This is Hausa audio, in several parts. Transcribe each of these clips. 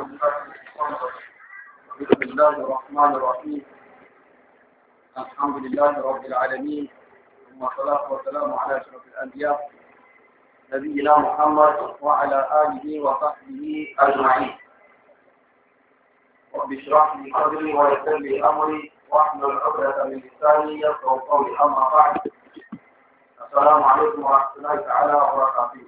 بسم الله الرحمن الرحيم الحمد لله رب العالمين ثم الصلاة والسلام على أشرف الأنبياء نبينا محمد وعلى آله وصحبه أجمعين رب اشرح لي صدري ويسر لي أمري واحلل عقدة من لساني يفقهوا قولي أما بعد السلام عليكم ورحمة الله تعالى وبركاته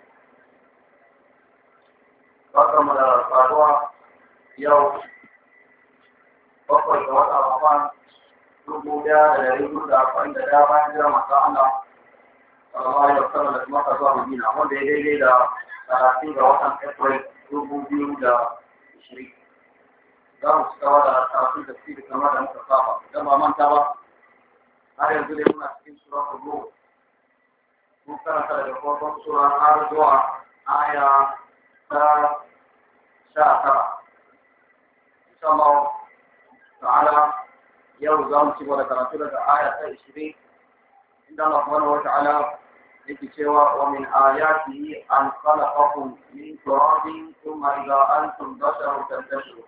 barkanmu da saduwa yau bakwai ga wata ramadan dubu daya da dari hudu da arba'in da daya bayan jira masu Allah sallallahu alaihi wasallam da kuma zuwa Madina wanda ya daidai da talatin ga watan April dubu biyu da ishirin za mu ci gaba da karatun tafsiri kamar da muka saba idan ba manta ba har yanzu dai muna cikin suratul Ruh mun karanta daga farkon sura har zuwa aya ta sha tara insha Allah ta'ala yau za mu ci gaba da karatu daga aya ta ishirin inda Allah subhanahu wa ta'ala yake cewa wa min ayatihi an khalaqakum min turabin thumma idha antum basharun tantashirun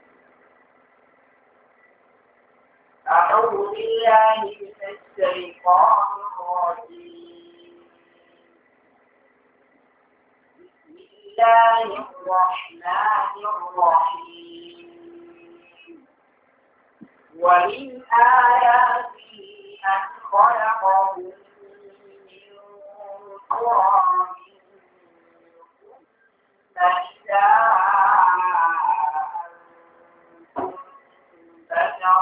أعوذ بالله من الشيطان الرجيم بسم الله الرحمن الرحيم ومن آياته أن خلقكم من تراب ثم إذا أنتم بشر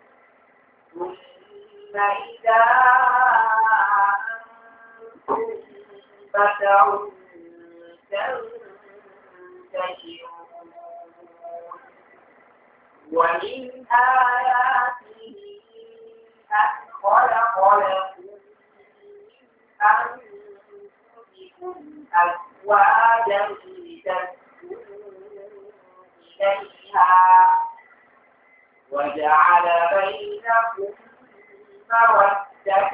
ثم إذا أنتم بشر تنتشرون ومن آياته أن خلق لكم من أنفسكم أزواجا لتسكنوا إليها وجعل بينكم مودة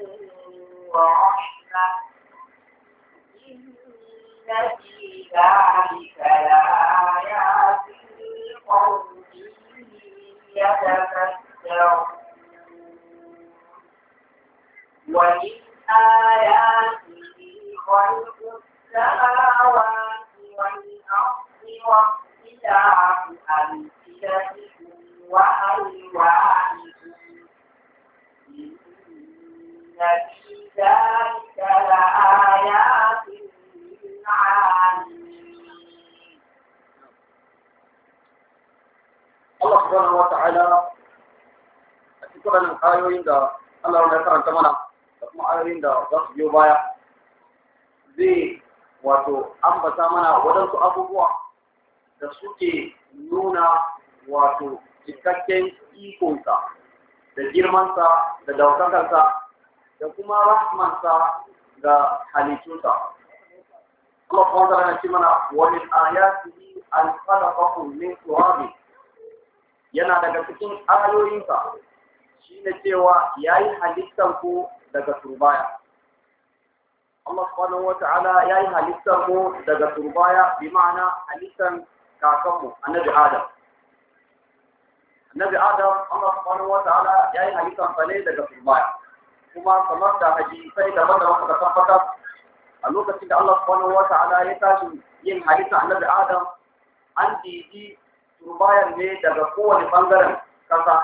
ورحمة إن في ذلك لآيات لقوم يتفكرون ومن آياته خلق السماوات والأرض واختلاف ألسنتكم وألوانكم إن في ذلك لآيات للعالمين Allah subhanahu wa ta'ala a cikin wannan ayoyin da Allah ya karanta mana da kuma ayoyin da za su biyo baya zai wato ambata mana waɗansu abubuwa da suke nuna wato cikakken ikonsa da girmansa da daukakarsa da kuma rahmansa ga halittunsa. Allah subhanahu wa ta'ala ya ce mana wa min ayatihi an khalaqakum min turabin yana daga cikin ayoyinsa shi ne cewa ya yi halittar ku daga turbaya. Allah subhanahu wa ta'ala ya yi halittar mu daga turbaya bi ma'ana halittar kakanmu annabi Adam. Annabi Adam Allah subhanahu wa ta'ala ya yi halittar sa ne daga turbaya. Kuma kamar da hadisai daban da suka tabbatar a lokacin da Allah subhanahu wa ta'ala ya tashi yin halittar annabi Adam an didi turbayan ne daga kowane bangaren kasa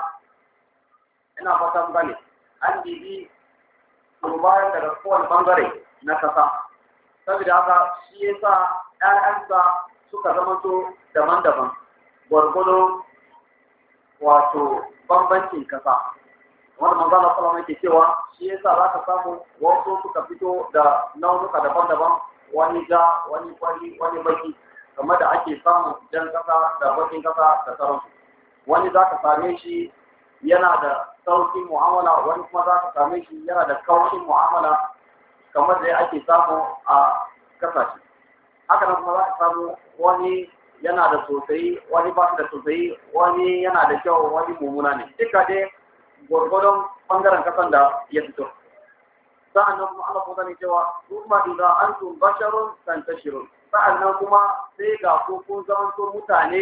ina fatan gane an bibi turbayan daga kowane bangare na kasa saboda haka shi ya sa ‘ya'yansa suka zamanto daban-daban gwargwado wato bambancin kasa wanda manzana salama yake cewa shi ya sa za ka samu wasu suka fito da launuka daban-daban wani ja wani kwari wani baki kamar da ake samun jan kasa da bakin kasa da sauransu wani za ka same shi yana da saukin mu'amala wani kuma za ka same shi yana da kaushin mu'amala kamar da ake samu a kasashe haka nan kuma za ka samu wani yana da sosai wani ba shi da sosai wani yana da kyau wani mummuna ne duka dai gwargwadon bangaren kasan da ya fito sa'annan kuma Allah kuma ne cewa kuma idza antum basharun tantashirun sa'annan kuma sai ga ku kun zamanto mutane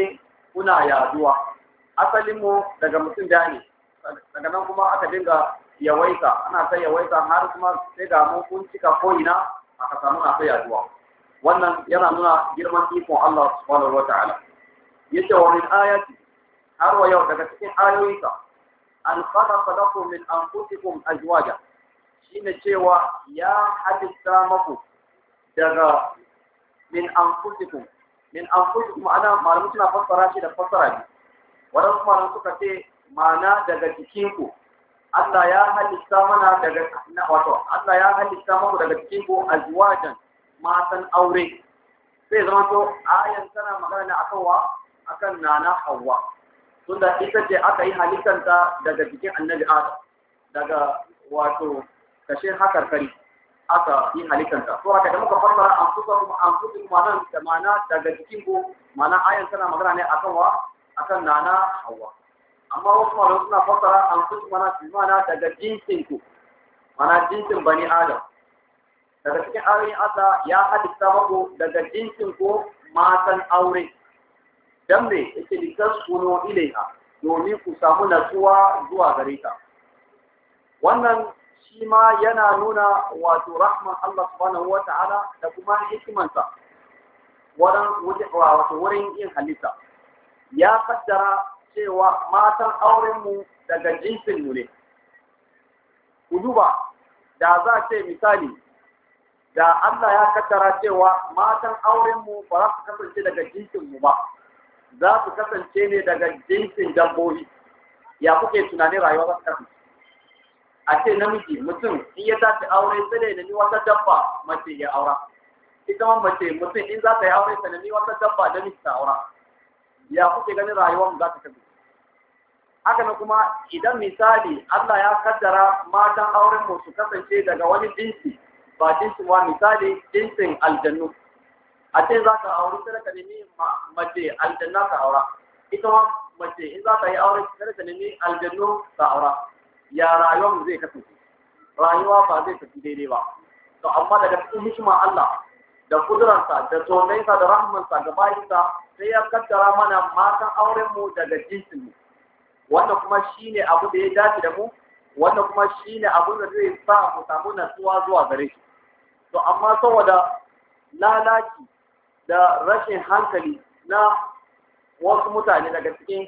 kuna yaduwa asalin mu daga mutum da ne daga nan kuma aka dinga yawaita ana ta yawaita har kuma sai ga mu kun cika ko ina aka samu na ta yaduwa wannan yana nuna girman ikon Allah subhanahu wataala yace wa min ayati har wa yau daga cikin ayoyinka an khalaqa lakum min anfusikum azwaja shine cewa ya halitta maku daga min anfusikum min anfusikum ana malamu suna fassara shi da fassara ne wadansu malamu suka ce ma'ana daga jikinku Allah ya halitta mana daga wato Allah ya halitta maku daga jikinku azwajan matan aure sai zama to ayan tana magana ne akan wa akan nana Hawwa tunda ita ce aka yi halittanta daga jikin Annabi Adam daga wato kashin hakar kari aka yi halittanta to haka da muka fassara an fusa kuma an fusa kuma nan da mana daga jikin ku mana ayan tana magana ne akan wa akan nana Hawwa amma wasu malamai suna fassara an fusa mana mana daga jinsin ku mana jinsin bani Adam daga cikin ayoyin Allah ya halitta muku daga jinsin ku matan aure dan me yake litaskunu ilaiha domin ku samu natsuwa zuwa gare ta wannan shi ma yana nuna wato rahman Allah subhanahu wa ta'ala da kuma hikimansa wurin wato wurin yin halitta ya kaddara cewa matan aurenmu daga jinsin mu ne ku duba da za ce misali da Allah ya kaddara cewa matan aurenmu ba za su kasance daga jinsin mu ba za su kasance ne daga jinsin dabbobi ya kuke tunanin rayuwa za su kasance a ce namiji mutum in ya tashi aure sai da nemi wata dabba mace ya aura ita ma mace mutum in za ta yi aure ta nemi wata dabba da miji ta aura ya kuke ganin rayuwar za ta kasance haka na kuma idan misali Allah ya kaddara matan auren mu su kasance daga wani jinsi ba jinsin wa misali jinsin aljannu a ce za ka aure sai ka nemi mace aljanna ka aura ita ma mace in za ta yi aure sai ka nemi aljannu ka aura ya rayuwar zai kasance rayuwa ba zai tafi daidai ba to amma daga cikin hikima Allah da kudurarsa da tsoronsa da rahmansa ga bayinsa sai ya kaddara mana matan auren mu daga jinsin mu wanda kuma shine abu da ya dace da mu wanda kuma shine abu da zai sa mu samu natsuwa zuwa gare shi to amma saboda lalaci da rashin hankali na wasu mutane daga cikin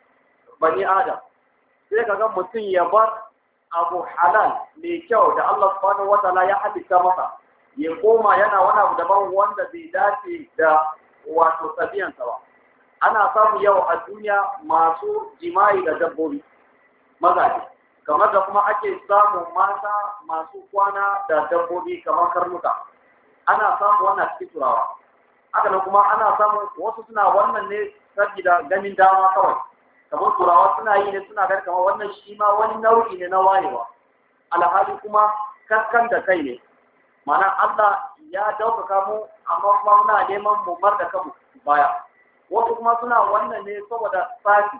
bani adam sai ka ga mutum ya bar abu halal mai kyau da Allah subhanahu wa ta'ala ya halitta masa ya koma yana wani abu daban wanda bai dace da wato tabiyansa ba ana samu yau a duniya masu jima'i da dabbobi mazaje kamar da kuma ake samu mata masu kwana da dabbobi kamar karnuka ana samu wannan cikin turawa haka nan kuma ana samu wasu suna wannan ne saboda ganin dama kawai kamar turawa suna yi ne suna ganin kamar wannan shi ma wani nau'i ne na wayewa alhali kuma kaskan da kai ne mana Allah ya daukaka mu amma kuma muna neman mu mar da kanmu baya wasu kuma suna wannan ne saboda sati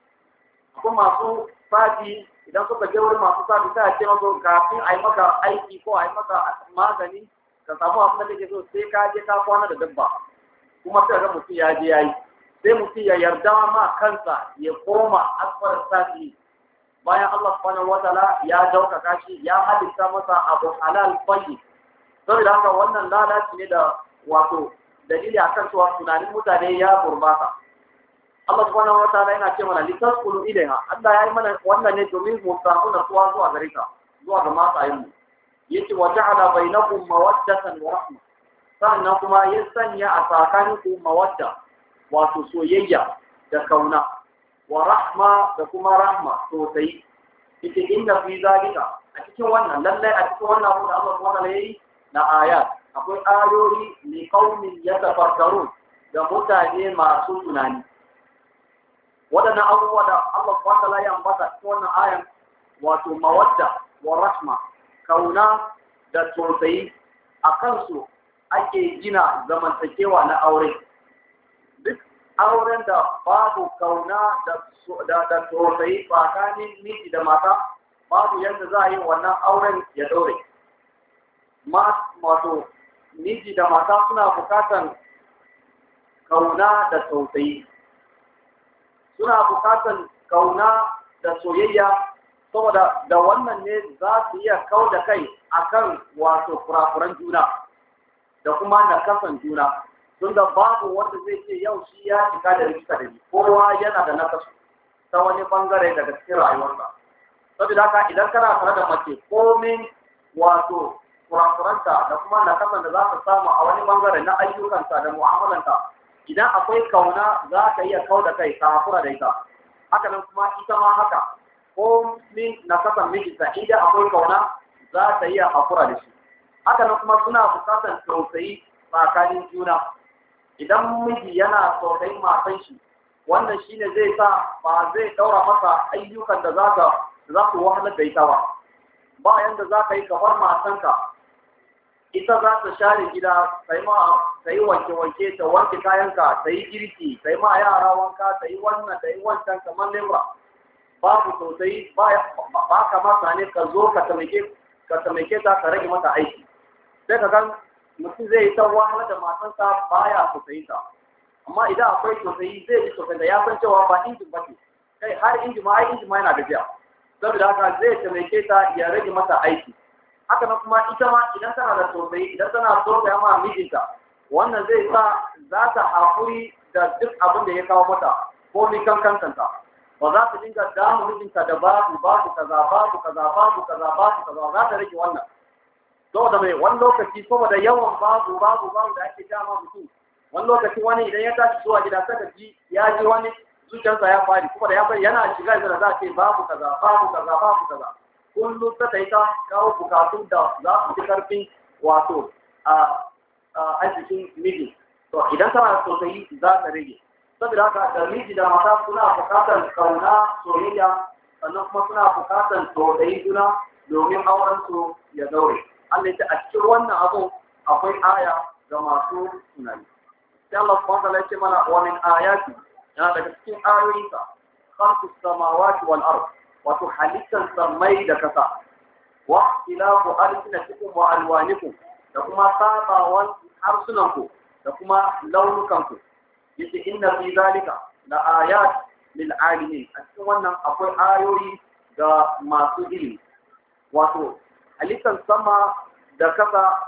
akwai masu sati idan suka je wurin masu sati sai a ce masu kafin a yi maka aiki ko a yi maka magani ka samu abin da kake so sai ka je ka kwana da dabba kuma sai ga mutum ya je ya yi sai mutum ya yarda ma kansa ya koma asfar sati bayan Allah subhanahu wataala ya daukaka shi ya halitta masa abu halal tayyib saboda haka wannan lalaci ne da wato dalili akan cewa tunanin mutane ya gurbata Allah subhanahu wataala yana ce mana litaskulu ilaiha Allah ya yi mana wannan ne domin mu samu natsuwa zuwa gare ka zuwa ga matayen mu yace wa ja'ala bainakum mawaddatan wa rahma sannan kuma ya sanya a tsakaninku mawadda wato soyayya da kauna wa rahma da kuma rahma sosai ita inda fi zalika a cikin wannan lallai a cikin wannan abu da Allah subhanahu wataala yayi na ayat akwai ayoyi li qaumin yatafakkarun da mutane masu tunani waɗannan abubuwa da Allah subhanahu wataala ya ambata cikin wannan ayan wato mawadda wa rahma kauna da tausayi a kansu ake gina zamantakewa na aure duk auren da babu kauna da da tausayi tsakanin miji da mata babu yadda za a yi wannan auren ya ɗore ma wato miji da mata suna bukatan kauna da tausayi suna bukatan kauna da soyayya saboda da wannan ne za su iya kau da kai akan wato kurakuran juna da kuma nakasan juna tun da babu wanda zai ce yau shi ya cika da rikita da ni kowa yana da nakasu ta wani bangare daga cikin rayuwarsa saboda haka idan kana tare da mace komin wato kurakuranta da kuma nakasan da za ka samu a wani bangare na ayyukanta da mu'amalanta idan akwai kauna za ka iya kau da kai ka hakura da ita haka nan kuma ita ma haka ko min nakasan mijinta inda akwai kauna za ta iya hakura da shi haka nan kuma suna bukatar tausayi tsakanin juna idan miji yana tausayin matan shi wannan shine zai sa ba zai daura masa ayyukan da za ka za su wahalar da ita ba ba yanda za ka yi kamar matanka ita za ta share gida ta yi ma ta yi wanke-wanke ta wanke kayanka ta yi girki ta yi ma yara wanka ta yi wannan ta yi wancan kamar lebura babu sosai ba ka masa ne ka zo ka tamake ka tamake ta ka rage mata aiki sai ka gan mutum zai yi ta wahala da matansa baya sosai ta amma idan akwai sosai zai yi sosai da ya san cewa ba injin ba ce kai har injin ma ai injin ma yana gajiya saboda haka zai tamake ta ya rage mata aiki haka nan kuma ita ma idan tana da sosai idan tana so ta ma mijinta wannan zai sa za ta hakuri da duk abin da ya kawo mata ko ni kan kankanta ba za ta dinga damu mijinta da babu babu kaza babu kaza babu kaza babu kaza za ta rage wannan saboda mai wani lokaci saboda yawan babu babu babu da ake dama mutum wani lokaci wani idan ya tashi zuwa gida saka ji ya ji wani zuciyarsa ya fari kuma da ya fari yana shiga da za a ce babu kaza babu kaza babu kaza kullum ta yi ta kawo bukatun da za su ji karfin wato a arzikin miji to idan tana sosai za ta rage saboda haka da miji da mata suna bukatar kauna soyayya sannan kuma suna bukatar tausayi juna domin auren su ya daure Allah ya a cikin wannan abu akwai aya ga masu tunani sai Allah subhanahu wa ta'ala ya ce mana wa min ayati yana daga cikin ayoyinsa khalqus samawati wal ard wato halittar samai da kasa wa ikhtilafu alsinatikum wa alwanikum da kuma sabawan harsunanku da kuma launukanku yace inna fi zalika la ayat lil alimin a cikin wannan akwai ayoyi ga masu ilimi wato halittar sama da kasa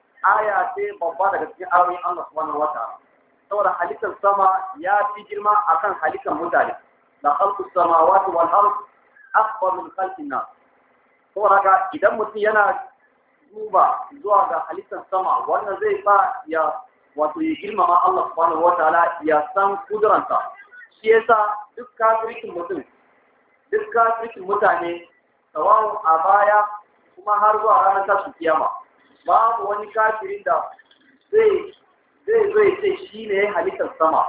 aya ce babba daga cikin ayoyin Allah subhanahu wataala saboda halittar sama ya fi girma akan halittar mutane da khalqus samawati wal ard akbar min khalqin nas saboda haka idan mutum yana duba zuwa ga halittar sama wannan zai sa ya wato ya girmama Allah subhanahu wataala ya san kuduranta shi yasa duk kafirkin mutum duk kafirkin mutane tawawun a baya kuma har zuwa ranar tashin kiyama babu wani kafirin da zai zai zai ce shi ne ya halittar sama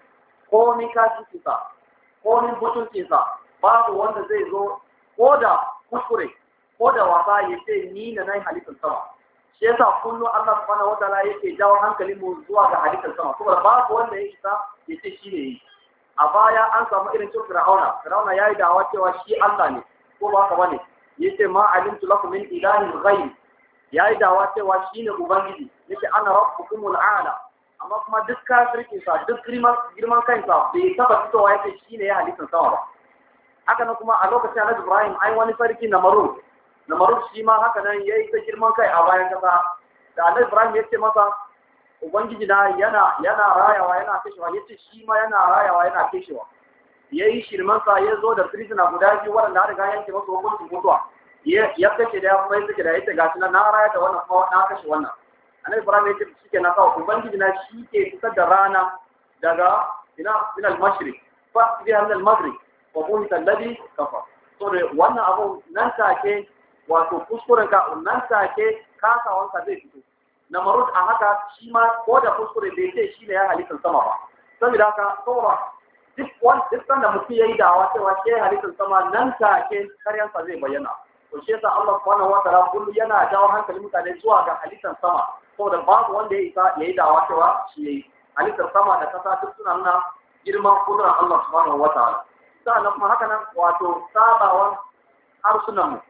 ko ni kafirkinsa ko ni butuncinsa babu wanda zai zo ko da kuskure ko da wasa ya ce ni na nai halittar sama shi yasa kullum Allah subhanahu wataala yake jawo hankalin mu zuwa ga halittar sama saboda babu wanda ya isa ya ce shi ne yi a baya an samu irin cin fir'auna fir'auna ya yi dawa cewa shi Allah ne ko ba haka bane yace ma alimtu lakum min ilahin ghayr ya yi dawa cewa shi ne ubangiji yace ana rabbukumul a'la amma kuma duk kafirkin sa duk girman girman kansa bai taba fitowa yace shi ne ya halittar sama ba haka nan kuma a lokacin Annabi Ibrahim ai wani sarki na Maruf na Maruf shi ma haka nan yayi ta girman kai a bayan kasa da Annabi Ibrahim yace masa ubangiji na yana yana rayawa yana kashewa yace shi ma yana rayawa yana kashewa yayi shirman sa ya zo da prisoner guda biyu waɗanda har ga yanke masa hukuncin mutuwa ya kashe da ya kuma ya da yace gashi na na raya da wannan kuma na kashe wannan Annabi Ibrahim yace shi ke na kawo ubangiji na shi ke fitar da rana daga ina ila al-mashriq fa biha min al-maghrib wa buhita alladhi kafar so da wannan abu nan take wato kuskuren ka nan take kasawanka zai fito na marud a haka shi ma ko da kuskure bai ce shi ne ya halittar sama ba saboda haka saboda duk wani duk sanda mutum ya yi dawa cewa shi ya halittar sama nan take karyansa zai bayyana to shi yasa Allah subhanahu wa ta'ala kullu yana jawo hankalin mutane zuwa ga halittar sama saboda babu wanda ya isa ya yi dawa cewa shi ya yi halittar sama da kasa duk suna nuna girman kudurar Allah subhanahu wa ta'ala sa'annan kuma haka nan wato sabawan harsunan mu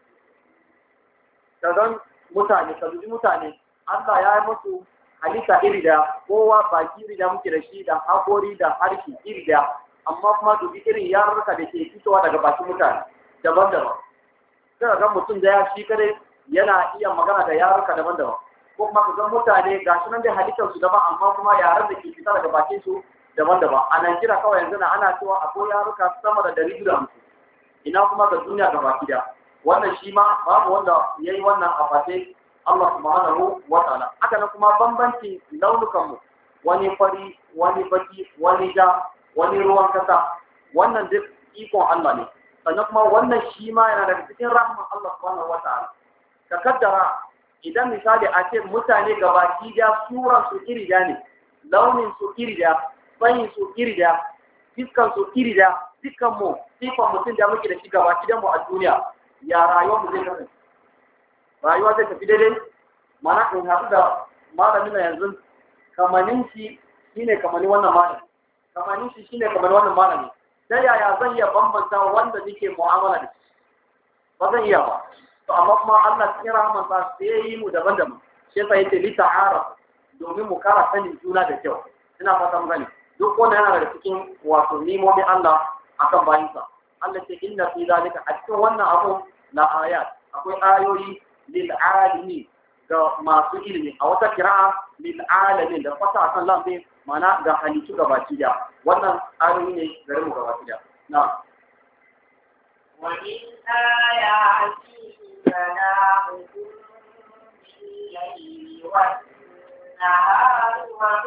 kagan mutane ka dubi mutane Allah ya yi musu halitta iri da kowa baki iri da muke da shi da hakori da harshe iri da amma kuma dubi irin yarurruka da ke fitowa daga bakin mutane daban-daban sai ga mutum da ya shi kare yana iya magana da yarurruka daban-daban ko kuma ka ga mutane ga shi nan da halittar su daban amma kuma yaran da ke fita daga bakin su daban-daban a Najeriya kawai yanzu na ana cewa akwai yaruka sama da dari biyu da hamsin ina kuma ga duniya gaba da wannan shi ma babu wanda ya yi wannan a fate Allah subhanahu wa ta'ala haka nan kuma bambancin launukan mu wani fari wani baki wani ja wani ruwan kasa wannan duk ikon Allah ne sannan kuma wannan shi ma yana daga cikin rahman Allah subhanahu wa ta'ala ka kaddara idan misali a ce mutane gabaki da suran su iri da ne launin su iri da tsayin su iri da fiskan su iri da dukkan mu sifan mutum da muke da shi gabaki da mu a duniya ya rayuwar mu zai kasance rayuwa zai tafi daidai mana in haɗu da malamin na yanzu kamanin shi shine kamanin wannan malami kamanin shi shine kamanin wannan malami ta yaya zan iya bambanta wanda nake mu'amala da shi ba zan iya ba to amma kuma Allah cikin rahmansa sai ya yi mu daban-daban shi yasa yace li ta'ara domin mu kara sanin juna da kyau ina fata mun gani duk wanda yana daga cikin wato nimomi Allah akan bayinsa Allah ce inna fi zalika a cikin wannan abu la ayat akwai ayoyi lil alimi ga masu ilimi a wata kira'a lil alamin da fata akan lambe mana ga halittu gabaki da wannan ayoyi ne gare mu gabaki da na ومن آياته منامكم بالليل والنهار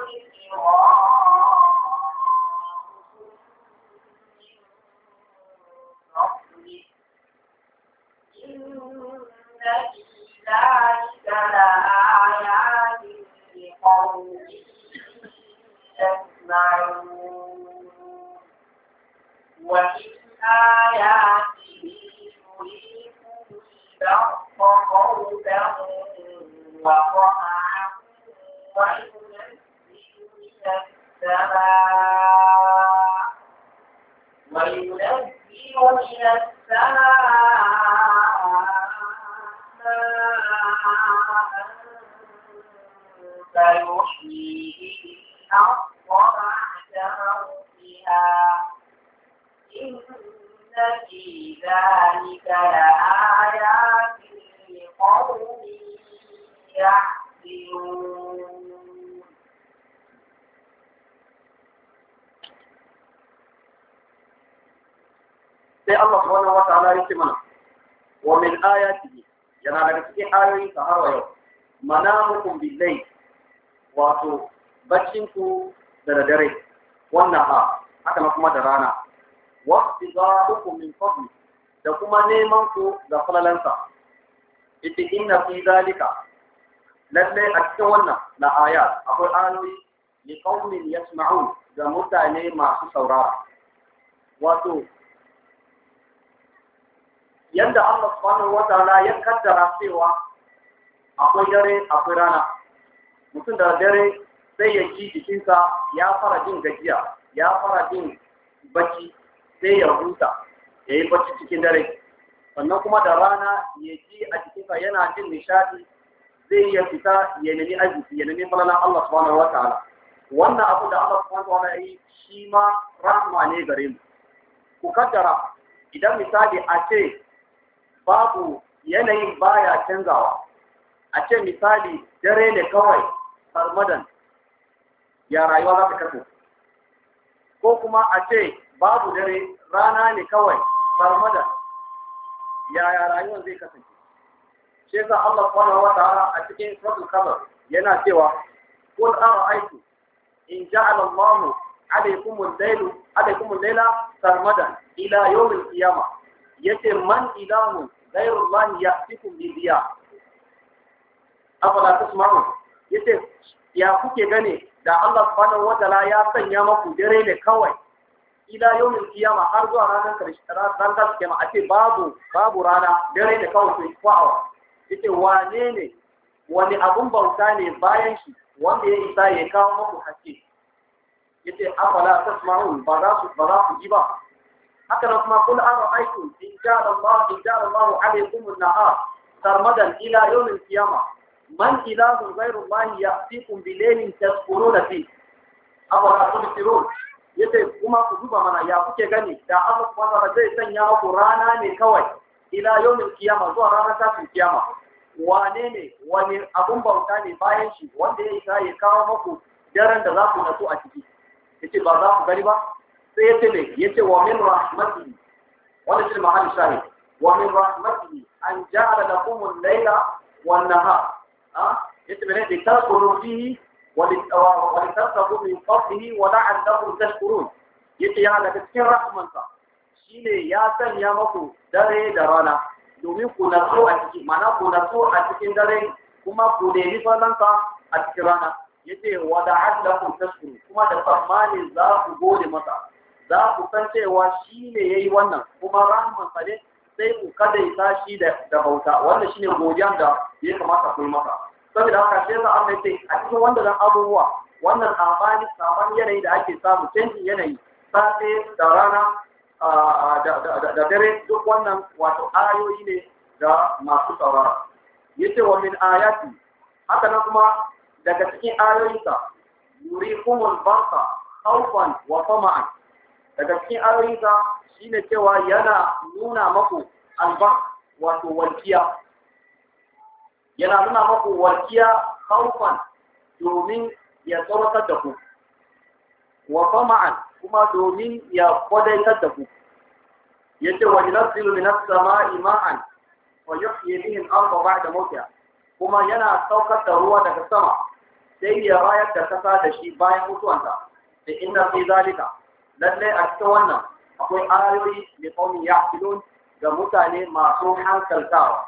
وابتغاءكم من فضله إن في ذلك لآيات لقوم يسمعون ومن آياته يريكم البرق خوفا وطمعا وينزل من السماء وينزل من السماء ماء فيحيي به الأرض بعد موتها إن في ذلك لآيات لقوم يعقلون sai Allah subhanahu wa ta'ala yake mana wa min ayatihi yana daga cikin ayoyin sa har wa yau manamukum billahi wato baccin ku da dare wannan ha haka na kuma da rana wa istighfarukum min fadli da kuma neman ku da falalansa ita inna fi zalika lalle a cikin wannan la ayat akwai ayoyi li qaumin yasma'un ga mutane masu saurara wato yadda Allah subhanahu wa ta'ala ya kaddara cewa akwai dare akwai rana mutum da dare sai ya ji jikinsa ya fara jin gajiya ya fara jin bacci sai ya huta ya yi bacci cikin dare sannan kuma da rana ya ji a jikinsa yana jin nishadi zai iya fita ya nemi arziki ya nemi falalan Allah subhanahu wa ta'ala wannan abu da Allah subhanahu wa ta'ala ya yi shi ma rahma ne gare mu ku kaddara idan misali a ce babu yanayin baya canzawa a ce misali dare ne kawai sarmadan ya rayuwa za ta kasance ko kuma a ce babu dare rana ne kawai sarmadan ya rayuwar zai kasance shi yasa Allah subhanahu wa ta'ala a cikin suratul qamar yana cewa qul ara'aytu in ja'ala Allahu alaykum al-layla alaykum al-layla sarmadan ila yawm al-qiyamah yace man ilahun غير الله يأتيكم بضياء afala tasma'un yace ya kuke gane da Allah subhanahu wataala ya sanya maku dare ne kawai ila yawmin kiyama har zuwa ranar karshe ran ta kiyama a ce babu babu rana dare ne kawai sai kwawa yace wane ne wani abun bauta ne bayan shi wanda ya isa ya kawo maku haske yace afala tasma'un ba za su ba za ku ji ba haka nan kuma kul ara aikum in ja'ala Allah in ja'ala Allah alaykum an-nahar sarmadan ila yawm al-qiyamah man ilahun ghayru Allah ya'tikum bi laylin taskununa fi afala tubsirun yace kuma ku duba mana ya kuke gani da Allah subhanahu wa ta'ala zai sanya muku rana ne kawai ila yawmin kiyama zuwa ranar tashin kiyama wane ne wani abun bauta ne bayan shi wanda ya isa ya kawo muku daren da za ku nasu a ciki yace ba za ku gani ba sai yace ne yace wa min rahmatihi wanda shi mahallin shahid wa min rahmatihi an ja'ala lakum al-layla wan nahar ha yace ne da tasuru fihi ولتبتغوا من فضله ولعلكم تشكرون yace ya daga cikin rahmansa shine ya sanya maku dare da rana domin ku natsu a ciki mana ku natsu a cikin dare kuma ku nemi falansa a cikin rana yace wa da'allakum tashkuru kuma da tsammani za ku gode masa za ku san cewa shine yayi wannan kuma rahmansa ne sai ku kadaita shi da bauta wannan shine godiyan da ya kamata ku yi masa saboda haka sai sa Allah ce a cikin wannan abubuwa wannan sabani sabani yanayi da ake samu canjin yanayi safe da rana da dare duk wannan wato ayoyi ne ga masu saurara yace wa min ayati haka nan kuma daga cikin ayoyinsa yurikumul barqa khawfan wa tama'an daga cikin ayoyinsa shine cewa yana nuna maku albar wato walkiya yana nuna maku walkiya haufan domin ya tsoratar da ku wa fama'an kuma domin ya kwadaitar da ku yace wa yunzilu min as-sama'i ma'an wa yuhyi bihi al-ardha ba'da mawtiha kuma yana saukar da ruwa daga sama sai ya rayar da kasa da shi bayan mutuwanta da inna fi zalika lalle a cikin wannan akwai ayoyi da qaumin ya'qilun ga mutane masu hankaltawa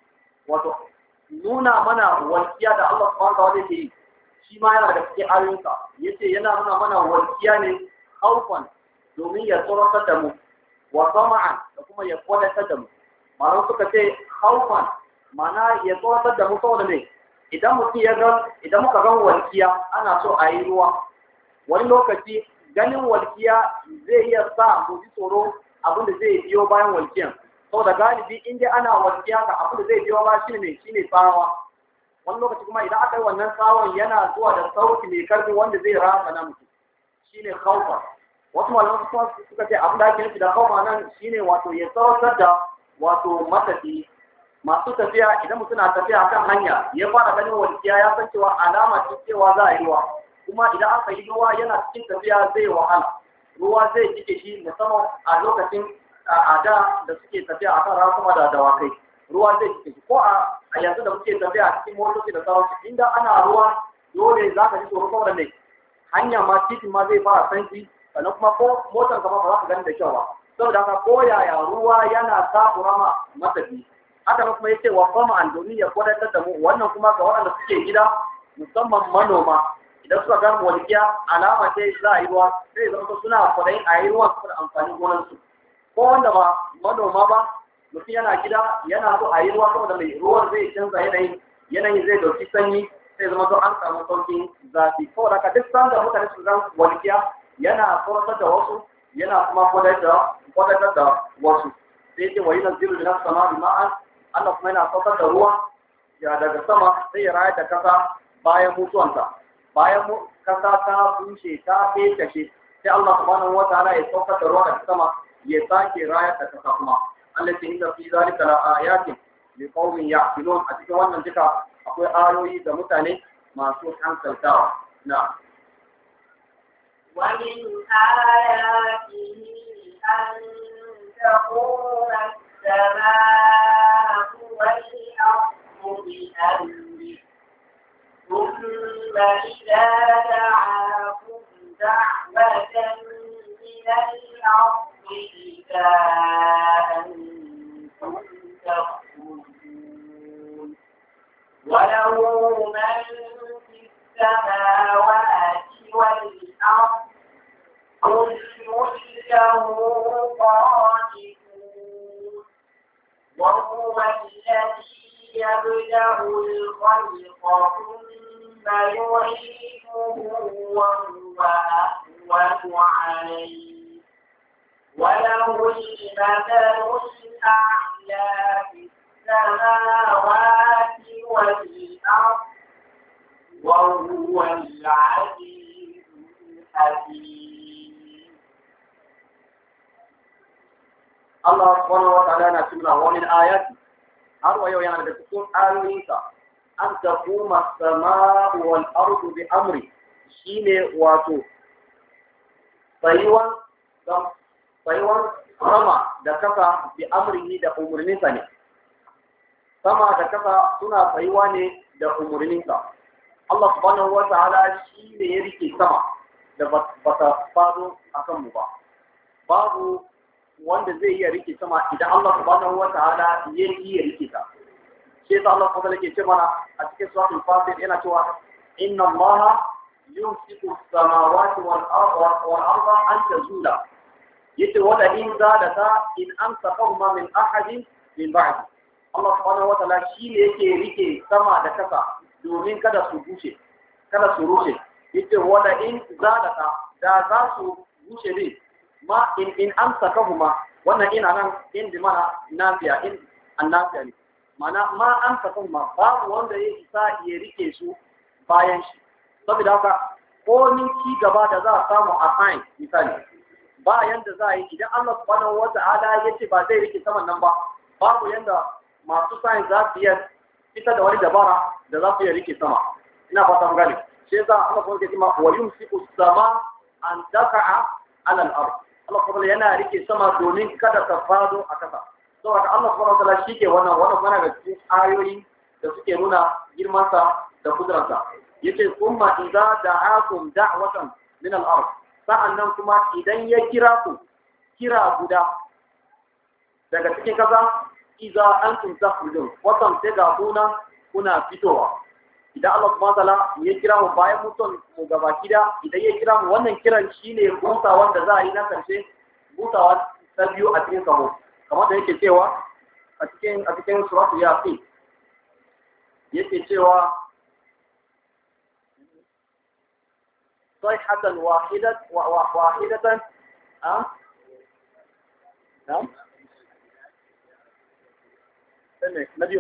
wato nuna mana walƙiya da Allah subhanahu wa ta'ala yake yi shi ma yana da cikin ayoyinsa yace yana nuna mana walƙiya ne haufan domin ya tsoratar da mu wa sama'an da kuma ya kwadatar da mu malam suka ce haufan mana ya tsoratar da mu saboda ne idan mutum ya ga idan muka ga walƙiya ana so a yi ruwa wani lokaci ganin walƙiya zai iya sa mu ji tsoro abin da zai biyo bayan walƙiyan saboda galibi in dai ana walƙiya ga abin da zai biyo ba shine ne shine tsawa wani lokaci kuma idan aka yi wannan tsawon yana zuwa da sauti mai karfi wanda zai rasa na mutum shine khawfa wasu malaman kuma suka ce abin da ake nufi da khawfa nan shine wato ya tsawatar da wato matafi masu tafiya idan mutum na tafiya kan hanya ya fara ganin walƙiya ya san cewa alama ce cewa za a yi ruwa kuma idan aka yi ruwa yana cikin tafiya zai wahala ruwa zai cike shi musamman a lokacin a da da suke tafiya a kan rasuma da dawakai ruwa zai cike ko a yanzu da muke tafiya a cikin motoci da sauransu inda ana ruwa dole za ka ji tsoro saboda ne hanya ma titin ma zai fara sanki sannan kuma ko motar kama ba za ka gani da kyau ba saboda haka ko yaya ruwa yana takura ma matafi haka nan kuma yace wa fama an domin ya kwadatar da mu wannan kuma ga waɗanda suke gida musamman manoma idan suka ga walƙiya alama ce za a yi ruwa sai zama suna kwadayin a yi ruwa saboda amfanin gonarsu ko wanda ba manoma ba mutum yana gida yana so a yi ruwa saboda mai ruwan zai canza yanayi yanayin zai dauki sanyi sai zama to an samu saukin zafi saboda ka duk sanda mutane su zan walƙiya yana tsoratar da wasu yana kuma kwadatar da wasu sai ce wani naziru da sama bi ma'an Allah kuma yana saukar da ruwa ya daga sama sai ya rayar da kasa bayan mutuwanta bayan kasa ta bushe ta feshe sai Allah subhanahu wa ta'ala ya saukar da ruwa daga sama ya sake rayar da kasa kuma Allah ce inda fi zalika la ayatin li qaumin ya'qilun a cikin wannan duka akwai ayoyi da mutane masu hankaltawa na ومن آياته أن تقوم السماء والأرض بأمره ثم إذا دعاكم دعوة من الأرض إذا أنتم تخرجون وله من في السماوات والأرض كل له قانتون وهو الذي يبدأ الخلق ثم يعيده وهو أهون عليه وله المثل الأعلى في السماوات والأرض وهو العزيز الحكيم Allah subhanahu wa ta'ala yana cewa wa min ayati har wa yau yana da cikin ayoyinsa an taquma as-samaa'u wal ardu bi amri shine wato tsayuwan tsayuwan sama da kasa bi amrihi da umurninsa ne sama da kasa suna tsayuwa ne da umurninsa Allah subhanahu wa ta'ala shi ne ya rike sama da ba ta fado a kanmu ba babu wanda zai iya rike sama idan Allah subhanahu wa ta'ala ya iya rike ta shi yasa Allah subhanahu wa ta'ala ke ce mana a cikin suratul fatir yana cewa inna Allah yumsiku as-samawati wal arda wal arda an tazula yace wala in zalata in amsakahuma min ahadin min ba'di Allah subhanahu wa ta'ala shi ne yake rike sama da kasa domin kada su bushe kada su rushe yace wala in zalata da za su bushe ne ma in in amsakahuma wannan ina nan in bi mana nafiya in annafiya ne mana ma amsakahuma babu wanda ya isa ya rike su bayan shi saboda haka ko ni ci gaba da za a samu a science misali ba yanda za a yi idan Allah subhanahu wa ta'ala ya ce ba zai rike saman nan ba babu yanda masu science za su iya fitar da wani dabara da za su iya rike sama ina fata gane shi yasa Allah kuma ke cewa wa yumsiku sama an taka'a ala al-ard Allah kuma yana rike sama domin kada ta fado a kasa saboda Allah subhanahu wa ta'ala shike wannan wannan mana ga cikin ayoyi da suke nuna girman sa da kudransa yace kuma idza da'akum da'watan min al-ard sa'annan kuma idan ya kira ku kira guda daga cikin kasa idza antum takhrujun watan sai ga kuna kuna fitowa idan Allah subhanahu wataala ya kira mu bayan mutum mu gaba kida idan ya kira mu wannan kiran shine busa wanda za a yi na karshe busawa ta biyu a cikin kaho kamar da yake cewa a cikin a cikin suratul yasin yake cewa صيحة واحدة واحدة أه؟ نعم نبيون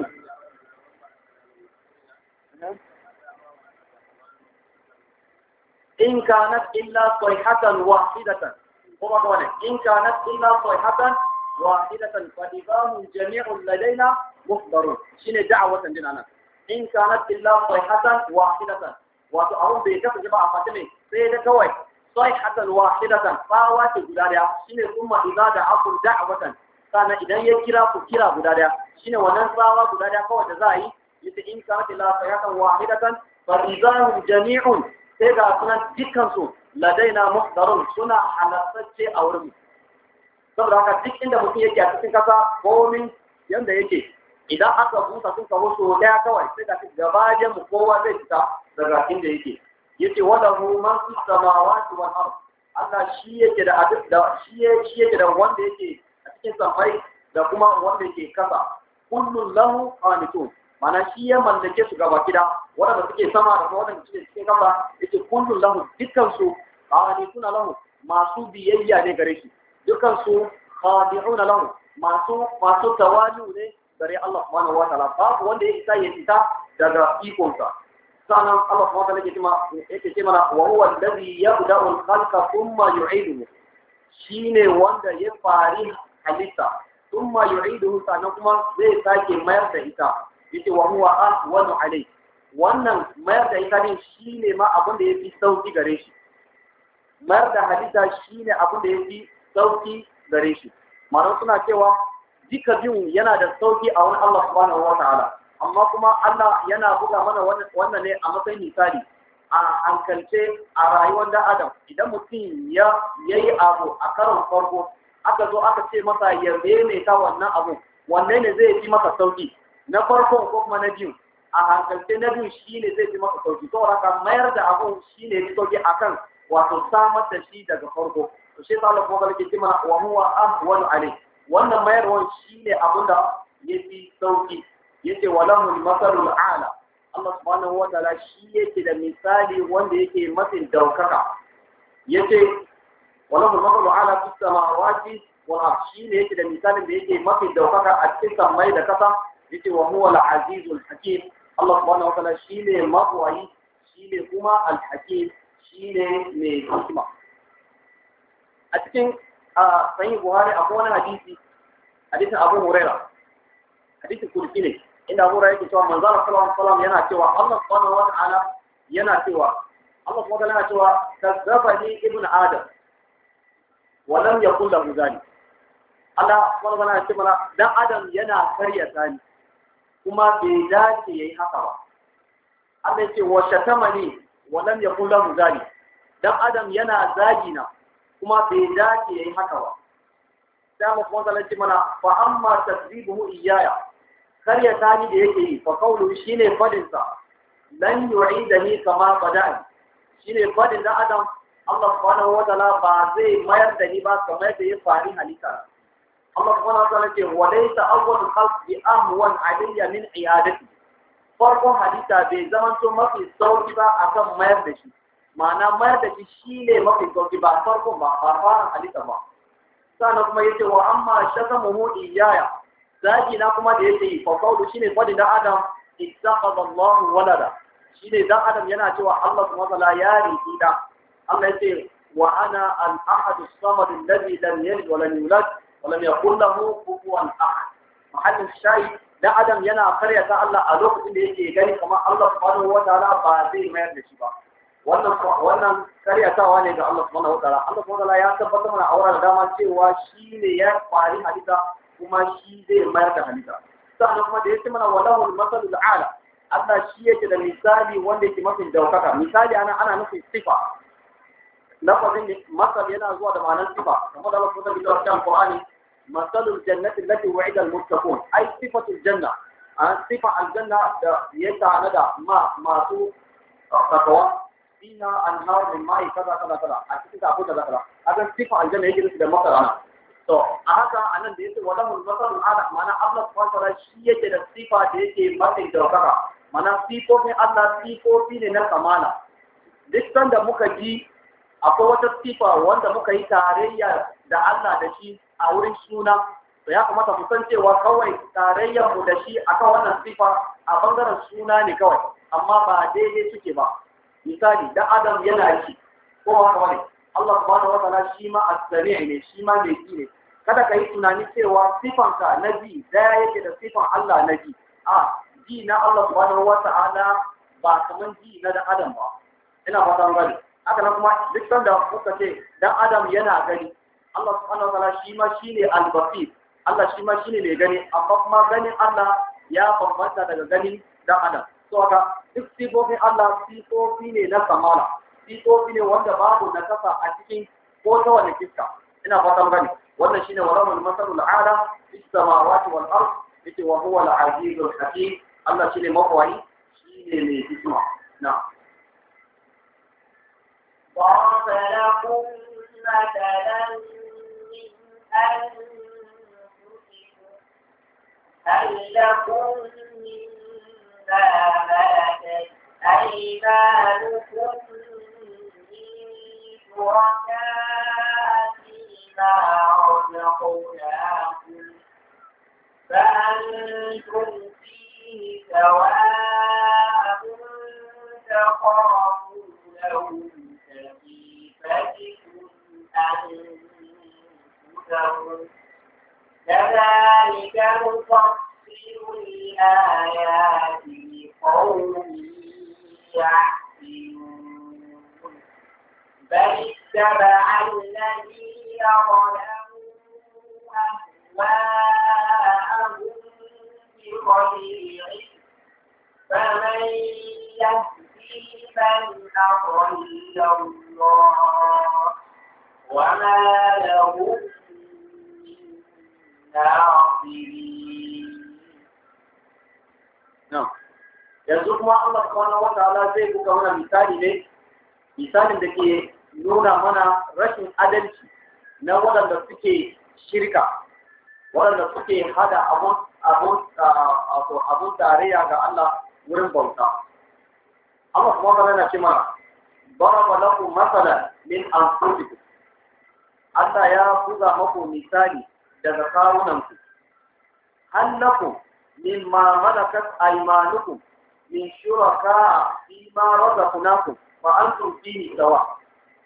إن كانت إلا صيحة واحدة هو قوله إن كانت إلا صيحة واحدة فإذا هم جميع لدينا محضرون شنو دعوة لنا إن كانت إلا صيحة واحدة wato abun bai kasance ba a fata ne sai da kawai sai hatan wahidatan tsawa ce guda daya shine kuma idza da akul da'watan kana idan ya kira ku kira guda daya shine wannan tsawa guda daya kawai da za a yi yace in ka ta la sayatan wahidatan fa idahum jami'un sai ga sunan dukkan su ladaina muhdarun suna halattacce a wurin saboda haka duk inda mutum yake a cikin kasa komin yanda yake idan aka busa sun kawo so daya kawai sai ga gabajen mu kowa zai fita daga inda yake yace wala hu man fi samawati wal ard Allah shi yake da abin da shi shi yake da wanda yake a cikin samai da kuma wanda yake kasa kullun lahu qanitun mana shi ya mallake su gaba gida wanda suke sama da kuma wanda suke cikin kasa yace kullun lahu dukkan su qanituna lahu masu biyayya ne gare shi dukkan su khadi'una lahu masu masu tawali'u ne gare Allah subhanahu wa ta'ala babu wanda ya isa ya fita daga ikonsa sannan Allah subhanahu wa ta'ala yake cewa yake ce mana wa huwa alladhi yabda'u al-khalqa thumma yu'iduhu shine wanda ya fari halitta thumma yu'iduhu sannan kuma zai sake mayar da ita yace wa huwa ahwanu alai wannan mayar da ita din shine ma abin da yafi sauki gare shi mayar da halitta shine abin da yafi sauki gare shi ma'ana suna cewa duka biyun yana da sauki a wani Allah subhanahu wa ta'ala amma kuma Allah yana buga mana wannan ne a matsayin misali a hankalce a rayuwar da Adam idan mutum ya yayi abu a karon farko aka zo aka ce masa ya maimaita wannan abu wanne ne zai fi masa sauki na farko ko kuma na biyu a hankalce na biyu shine zai fi masa sauki to haka mayar da abu shine fi sauki akan wato samar da shi daga farko to shi sa Allah kuma ke ce mana wa huwa ahwanu alayhi wannan mayarwar shi ne abin da ya fi sauki ya ce wa lahul masalul ala Allah subhanahu wa ta'ala shi yake da misali wanda yake mafi daukaka ya ce wa lahul masalul ala fi samawati wal ard shi ne yake da misalin da yake mafi daukaka a cikin samai da kasa ya ce wa huwa al azizul hakim Allah subhanahu wa ta'ala shi ne mabwayi shi ne kuma al hakim shi ne mai hikima a cikin sahih buhari akwai wani hadisi hadisin Abu Huraira hadisin kursi ne inda Abu Huraira yake cewa manzo Allah sallallahu alaihi wasallam yana cewa Allah subhanahu wa ta'ala yana cewa Allah subhanahu wa ta'ala yana cewa kazzabani ibn Adam wa lam yakul lahu zalik Allah subhanahu wa ta'ala ya ce mana dan Adam yana karya sani kuma bai dace yayi haka ba Allah ya ce wa shatamani wa lam yakul lahu zalik dan Adam yana zagina kuma bai dace yayi haka ba sai Allah subhanahu wa ta'ala ya ce mana fa amma tasribuhu iyaya karya tani da yake yi fa qawlu shine fadin sa lan yu'idani kama bada'ani shine fadin da Adam Allah subhanahu wa ta'ala ba zai mayar da ni ba kamar da ya fari halitta Allah subhanahu wa ta'ala ce wa laysa awwal khalq bi amwan alayya min iyadati farkon halitta bai zama to mafi sauki ba akan mayar da shi ma'ana mayar da shi shine mafi sauki ba farkon ba ba fara halitta ba sannan kuma yace wa amma shakamuhu iyaya zagi na kuma da yake yi fa qawlu shine fadin da Adam ittakhadha Allah walada shine dan Adam yana cewa Allah subhanahu wa ta'ala ya riki da Allah yace wa ana al-ahad as-samad alladhi lam yalid wa lam yulad wa lam yakul lahu kufuwan ahad mahallin shayi dan Adam yana karyata Allah a lokacin da yake gani kamar Allah subhanahu wa ta'ala ba zai mayar da shi ba wannan wannan karyatawa ne ga Allah subhanahu wa ta'ala Allah subhanahu wa ta'ala ya tabbatar mana aura da dama cewa shi ne ya fari hadisa kuma shi zai mayar da halitta sannan kuma da yake mana walahul masalul ala Allah shi yake da misali wanda yake mafi daukaka misali ana ana nufin sifa lafazin masal yana zuwa da ma'anar sifa kamar da Allah subhanahu wa ta'ala Qur'ani masalul jannati allati wa'ida al-muttaqun ai sifatul janna an sifa aljanna da ya tanada ma masu takawa fiha anhar min ma'i kaza kaza kaza a cikin ta akwai kaza kaza haka sifa aljanna yake da masala to a haka anan da yake walahul masalul ala ma'ana Allah subhanahu wa ta'ala shi yake da sifa da yake mafi daukaka mana sifofin Allah sifofi ne na kamala duk sanda muka ji akwai wata sifa wanda muka yi tarayya da Allah da shi a wurin suna to ya kamata mu san cewa kawai tarayyar mu da shi akan wannan sifa a bangaren suna ne kawai amma ba daidai suke ba misali da Adam yana shi ko haka wani Allah subhanahu wa ta'ala shi ma as-sami' ne shi ma mai ji ne kada ka yi tunani cewa sifanka na ji daya yake da sifan Allah na ji a ji na Allah subhanahu wa ta'ala ba kaman ji na dan Adam ba ina fata gani haka nan kuma duk sanda kuka ce dan Adam yana gani Allah subhanahu wa ta'ala shi ma shine al-basir Allah shi ma shine mai gani amma kuma ganin Allah ya bambanta daga ganin dan Adam so haka duk sifofin Allah sifofi ne na kamala sifofi ne wanda babu nakasa a cikin ko ta wani fiska ina fata gani wannan shine walamul masalul ala fis samawati wal ard yake wa huwa al-azizul hakim Allah shine mafawai shine mai hikima na ضرب لكم مثلا من أنفسكم هل لكم مما ملكت أيمانكم من شركاء فيما رزقناكم فأنتم فيه سواء تخافونهم كخيفتكم أنفسهم كذلك نفصل الآيات لقوم يعقلون بل اتبع الذين ظلموا أهواءهم بغير علم فمن يهدي من أضل الله وما لهم من ناصرين na yanzu kuma Allah subhanahu wa ta'ala zai buga mana misali ne misalin da ke nuna mana rashin adalci na waɗanda suke shirka waɗanda suke hada abun abun abun abun tarayya ga Allah wurin bauta Allah subhanahu wa ta'ala yana ce mana daraba lakum masalan min anfusikum Allah ya buga maku misali daga kawunanku hal lakum mimma malakat aymanukum min shuraka fima razaqnakum fa antum fihi sawa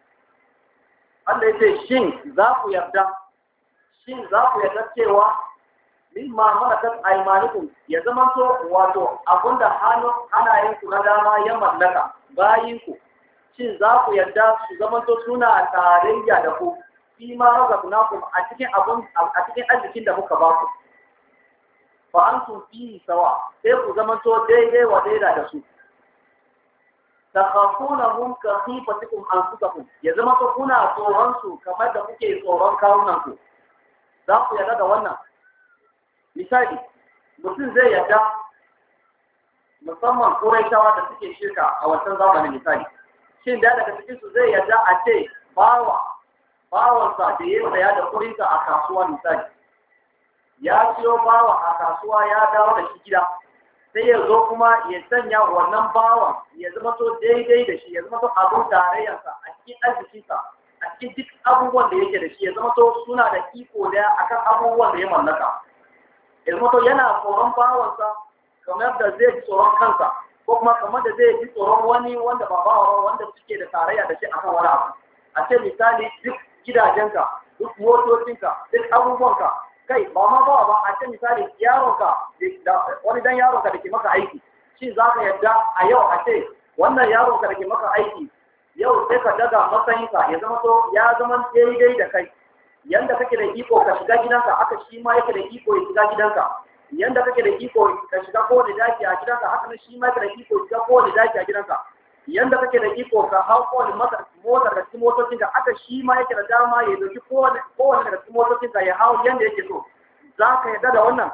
Allah yace shin za ku yarda shin za ku yarda cewa mimma malakat aymanukum ya zama to wato abunda hannu hannayen ku na dama ya mallaka bayin ku shin za ku yarda su zama to suna tarayya da ku fi ma razaqnakum a cikin abun a cikin arzikin da muka ba ku fa antum fi sawa sai ku zama to daidai wa daida da su takhafunahum ka khifatikum anfusakum ya zama to kuna tsoron su kamar da kuke tsoron kawunan ku za ku yarda da wannan misali mutum zai yarda musamman ƙuraishawa da suke shirka a wancan zamanin misali shin da daga cikin su zai yarda a ce bawa bawansa da ya saya da kurinsa a kasuwa misali ya siyo bawa a kasuwa ya dawo da shi gida sai ya zo kuma ya sanya wannan bawan ya zama to daidai da shi ya zama to abin tarayyarsa a cikin arzikinsa a cikin duk abubuwan da yake da shi ya zama to suna da iko daya akan abubuwan da ya mallaka ya zama to yana tsoron bawansa kamar da zai ji tsoron kansa ko kuma kamar da zai ji tsoron wani wanda ba bawa wanda suke da tarayya da shi akan wani abu a ce misali duk gidajenka duk motocinka duk abubuwanka kai ba ma ba ba a ce misali yaronka wani dan yaronka da ke maka aiki shi za ka yadda a yau a ce wannan yaronka da ke maka aiki yau sai ka daga matsayinka ya zama to ya zama daidai da kai yanda kake da iko ka shiga gidanka aka shi ma yake da iko ya shiga gidanka yanda kake da iko ka shiga kowane daki a gidanka haka nan shi ma yake da iko ya shiga kowane daki a gidanka yanda kake da iko ka hau kowane motar da cikin motocin ka aka shi ma yake da dama ya dauki kowane kowane daga cikin motocin ka ya hau yanda yake so za ka yarda da wannan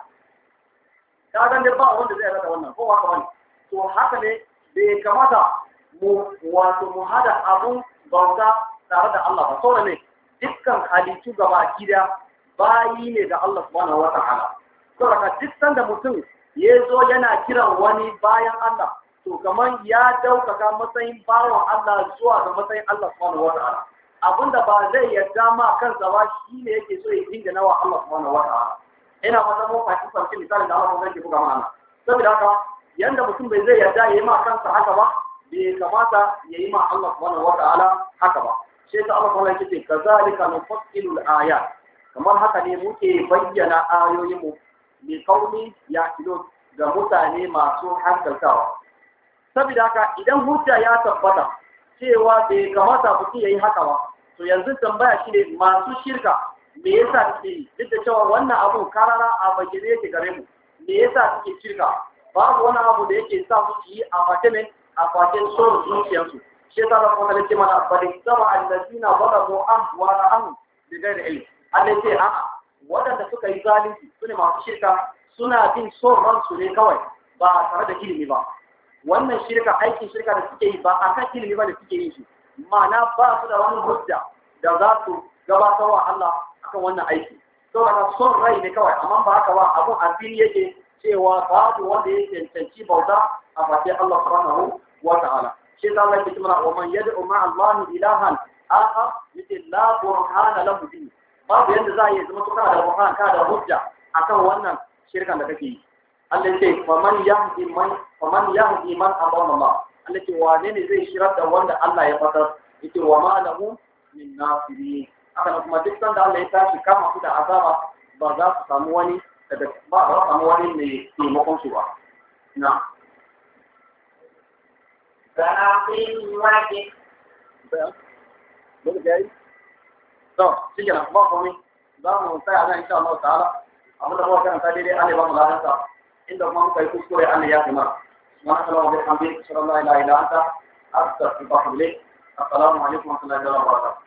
ka ga ba wanda zai yarda da wannan ko haka wani to haka ne bai kamata mu wato mu hada abun bauta tare da Allah ba saboda ne dukkan halittu gaba gida bayi ne ga Allah subhanahu wa ta'ala saboda duk sanda mutum ya zo yana kiran wani bayan Allah to kamar ya daukaka matsayin bawan Allah zuwa ga matsayin Allah subhanahu wa ta'ala abinda ba zai yarda ma kansa ba shi ne yake so ya dinga nawa Allah subhanahu wa ta'ala ina fata mun fahimci farki misalin da Allah mun zai buga mana saboda haka yanda mutum bai zai yarda ya yi ma kansa haka ba bai kamata ya yi ma Allah subhanahu wa ta'ala haka ba sai ta Allah kuma yake kazalika nufassilu al-ayat kamar haka ne muke bayyana ayoyin mu li qaumi yaqilun ga mutane masu hankaltawa saboda haka idan hujja ya tabbata cewa bai kamata mutum yayi haka ba to yanzu tambaya shine masu shirka me yasa suke yi duk da cewa wannan abu karara a bayyane yake gare mu me yasa suke shirka babu wani abu da yake sa su yi a fatimin a fatin son zuciyarsu shi yasa da kuma nake mana bari sama allazina zalamu ahwa an bi ghairi ilm Allah ce a'a waɗanda suka yi zalunci sune masu shirka suna bin son ransu ne kawai ba tare da ilimi ba wannan shirka aikin shirka da suke yi ba a kan ilimi ba da suke yin shi ma'ana ba su da wani hujja da za su gabatar wa Allah akan wannan aiki saboda son rai ne kawai amma ba haka ba abun asiri yake cewa babu wanda ya cancanci bauta a bakin Allah subhanahu wa ta'ala shi za Allah ya ce mana wa man yad'u ma Allah ilahan akhar yace la burhana lahu bi babu yanda za a yi zama kana da burhan kana da hujja akan wannan shirkan da kake yi Allah ya ce faman yahdi man faman yahdi man abana Allah Allah ce wane ne zai shirar da wanda Allah ya fatar yace wa ma lahu min nasirin haka kuma duk sanda Allah ya tashi kama su da azaba ba za su samu wani daga ba za su samu wani mai taimakon su ba na فأقم وجهك to shi ke nan ba komai za mu tsaya nan insha Allah ta'ala abin da muka karanta daidai Allah ya ba mu ladansa inda kuma muka yi kuskure Allah ya kuma subhanahu wa ta'ala wa bihamdihi sallallahu la ilaha illa anta astaghfiruka wa atubu ilayk assalamu alaikum wa rahmatullahi wa barakatuh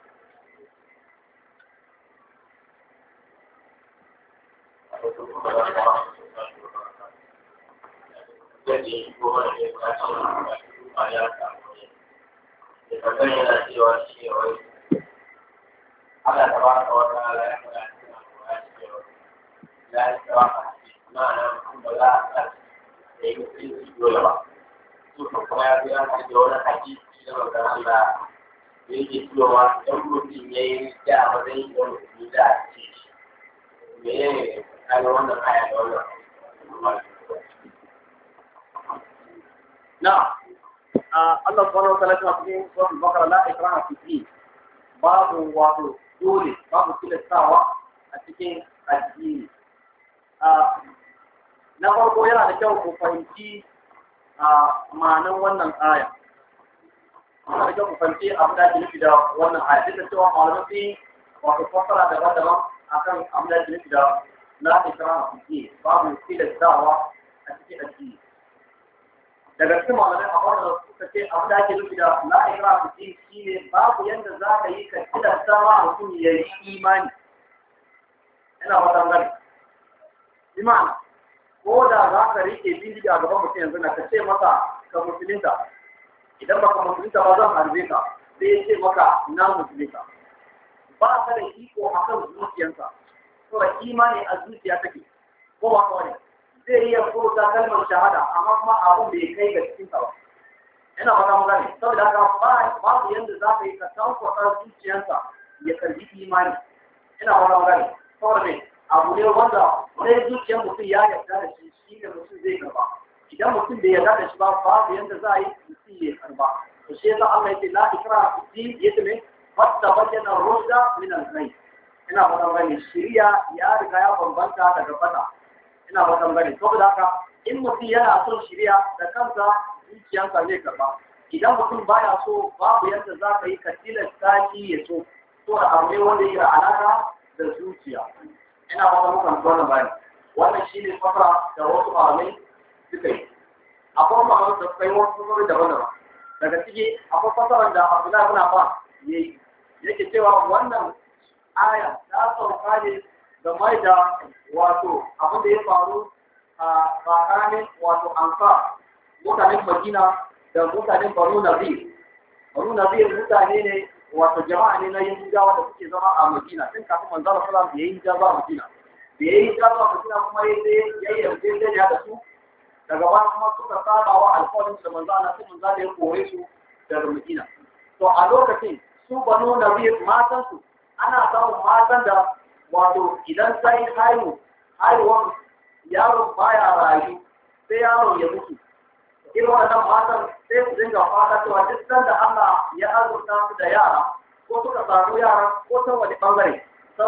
Allah ta ba ka wata ala ya fara cikin alƙur'ani cewa la ya tsawa ka ma'ana mutum ba za a sa da yi mutunci dole ba su ka kuma ya fi yanka da wani hadisi na magana Allah da yake cewa idan mutum ya yi da a matsayin da mutum za a ce shi me ya ne kaga wannan aya da wannan na Allah subhanahu wa ta'ala ya cikin sura al-Baqara la ikraha fi din babu wato dole babu tilastawa a cikin addini na farko yana da kyau ku fahimci a ma'anar wannan aya yana da kyau ku fahimci abin da ake nufi da wannan aya duk da cewa malamai sun yi wato fassara daban-daban akan abin da ake nufi da la ikraha fi babu tilastawa a cikin addini daga cikin malamai a wanda suka ce abin da ake nufi da la ikraha fi shine babu yanda za ka yi ka tilasta ma mutum ya yi imani ina fatan gani imana ko da za ka rike bindiga a gaban mutum yanzu na ka ce masa ka musulunta idan baka musulunta ba zan harbe ka sai ya ce maka na musulunta ba ka da iko a kan zuciyarsa saboda imani a zuciya take ko ba kawai zai iya furta kalmar shahada amma kuma abun bai kai ga cikin ba ina fata mu gane saboda haka ba babu yanda za ka yi ka tankwata zuciyarsa ya karbi imani ina fata mu gane saboda me abu ne wanda sai zuciyar mutum ya yarda da shi shi ne mutum zai karba idan mutum bai yarda da shi ba babu yanda za a yi mutum ya karba to shi yasa Allah yake la ikra fi din yace me fatta bayyana rushda min al-ghayb ina fatan gani shiriya ya riga ya bambanta daga fata ina fatan gani saboda haka in mutum yana son shiriya da kansa zuciyarsa zai karba idan mutum baya so babu yadda za ka yi ka tilasta shi ya so to da abu ne wanda yake da alaka da zuciya ina fatan mukan wannan bayani wannan shine fasara da wasu malamai suka yi akwai malamai da suka yi wasu fasarori daban-daban daga ciki akwai fasarar da Abdullahi ibn Abbas yayi yake cewa wannan aya ta sauka ne game da wato abin da ya faru a tsakanin wato ansa mutanen Madina da mutanen Banu Nazir. Banu Nazir mutane ne wato jama'a ne na Yahudawa da suke zama a Madina tun kafin manzo Allah sallallahu alaihi wasallam ya yi hijira a Madina. Da ya yi hijira a Madina kuma ya je ya yi yarjejeniya da su daga baya kuma suka saba wa alƙawarin da manzo Allah sai manzo Allah ya kore su daga Madina. To a lokacin su Banu Nazir matan su ana samun matan da wato idan sai haihu haihuwan yaro baya rayu sai yaro ya mutu irin waɗannan matan sai su dinga fata cewa duk sanda Allah ya azurta su da yara ko suka samu yara ko ta wani bangare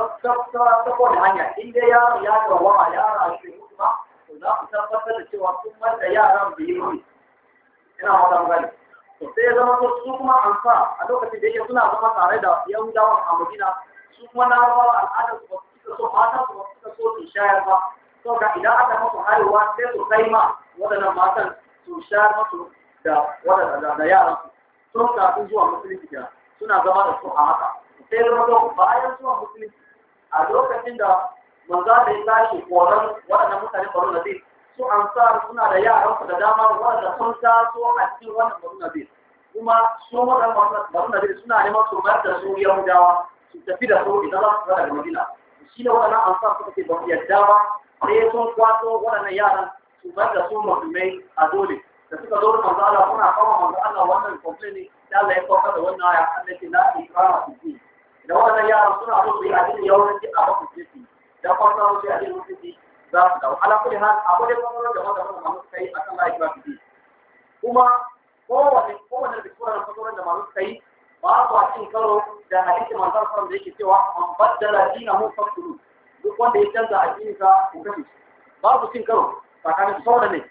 ta kowane hanya in dai yaro ya dawama yara shi mutu ba to za ku tabbatar da cewa sun manta yaran da yi mutu ina wata gani to sai ya zama su kuma an sa a lokacin da yake suna zama tare da yahudawa a madina su kuma na rawa al'adar su ba su so matan su ba su so su shayar ba to ga idan aka musu haihuwa sai su kai ma waɗannan matan su shayar musu da waɗanda da yaran su sun kafin zuwa musulunci kenan suna zama da su a haka sai zama to bayan zuwa musulunci a lokacin da manzo da ya tashi koran waɗannan mutane baro na zai su ansar suna da yaran su da dama waɗanda sun taso a cikin wannan baro na zai kuma su waɗannan baro na zai suna neman su mayar da su yahudawa su tafi da su idan za su fara daga madina shi ne waɗannan ansar suka ce ba su yarda ba sai sun kwato waɗannan yaran su bar da su musulmai a dole da suka zo da manzo Allah kuna kawo manzo Allah wannan complaint da Allah ya kawo da wannan aya Allah ce la ikrama fi din da wannan yaran suna so su yi addini yawanci a ba su ce da kwanta su yi addini musulunci za su dawo ala kulli hal abu da kuma da wanda kuma mamu kai akan la ikrama fi din kuma kowane kowane da kuma da fasoran da mamu kai ba su a cin karo da hadisi manzo Allah da yake cewa man baddala dinahu faqtulu duk wanda ya canza addini ka ku kashe babu cin karo tsakanin saboda ne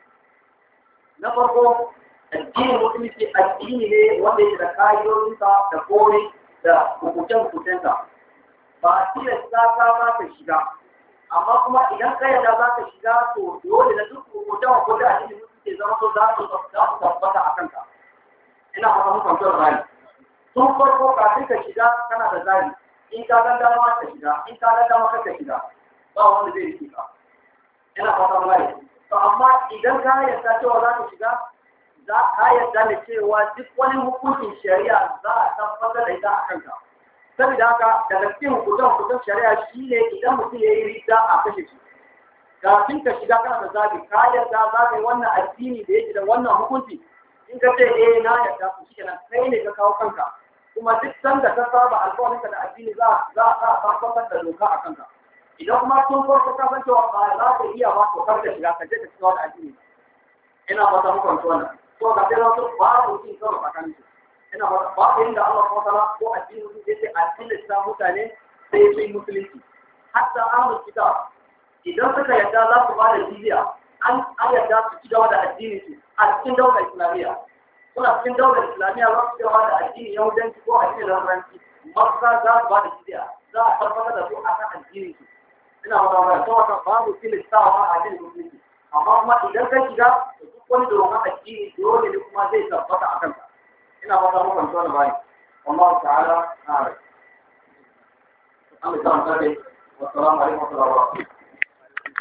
na farko addinin musulunci addini ne wanda yake da ka'idodinsa da kore da hukuncen-hukuncensa ba a tilasta ka za ka shiga amma kuma idan ka yarda za ka shiga to dole da duk hukuncen-hukuncen addinin musulunci zama so za su tabbata a kanka ina fata muku kwantar rani tun farko kafin ka shiga kana da zari in ka ga dama ka shiga in ka ga dama ka shiga ba wanda zai rike ka ina fata mu gane to amma idan ka yarda cewa za ka shiga za ka yarda da cewa duk wani hukuncin shari'a za a tabbatar da ita a kanka saboda haka daga cikin hukuncin hukuncin shari'a shine idan mutum ya yi rida a kashe shi kafin ka shiga kana da zabi ka yarda za ka yi wannan addini da yake da wannan hukunci in ka ce eh na yarda ku shi kenan kai ne ka kawo kanka kuma duk sanda ka saba alƙawarinka da addini za za a tabbatar da doka a kanka idan kuma tun farko ka san cewa ba za ka iya ba to kar ka shiga ka je ka shiga wani addini ina fata muku wanci wannan to ga sai wasu babu cin karo tsakanin su ina fata babu inda Allah subhanahu wataala ko addini sun ce a tilasta mutane sai su yi musulunci hatta ahlul kitab idan suka yarda za su ba da jizya an an yarda su ci gaba da addini su a cikin daular islamiyya suna cikin daular islamiyya za su ci gaba da addini yahudanci ko addinin lamaranci makka za su ba da jizya za a tabbatar da su a kan addini su ina wata wata ta wata babu filistawa a addinin musulunci amma kuma idan ka shiga da duk wani domin addini dole ne kuma zai tabbata a kanka ina wata mukan tona bayan والله تعالى أعلم. أمي سلام والسلام عليكم ورحمة الله وبركاته